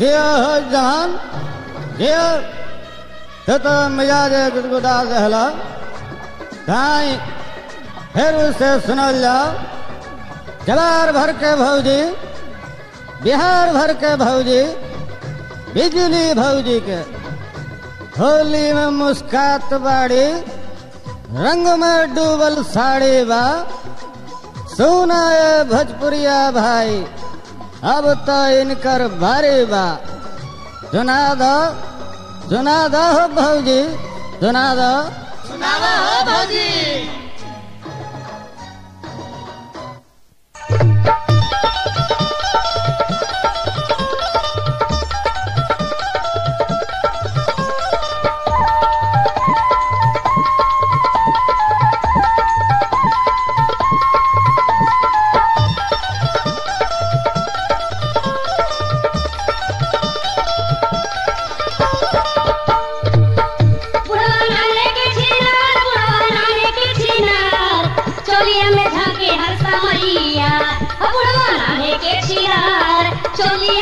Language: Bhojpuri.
जियो हो जहान जियो तो तो मिजाज गुदगुदा रहला काई फिर उसे सुनल जाओ जवार भर के भौजी बिहार भर के भौजी बिजली भौजी के होली में मुस्कात बाड़ी रंग में डूबल साड़ी बा सुना ये भोजपुरिया भाई अब तो इनकर भारी बा सुना दो सुना दो हो भौजी सुना दो सुनावा हो भौजी बुढ़वा नाने के छिनार बुढ़वा नाने के छिनार चोलिया में झाके हर समैया बुढ़वा नाने के छिनार चोलिया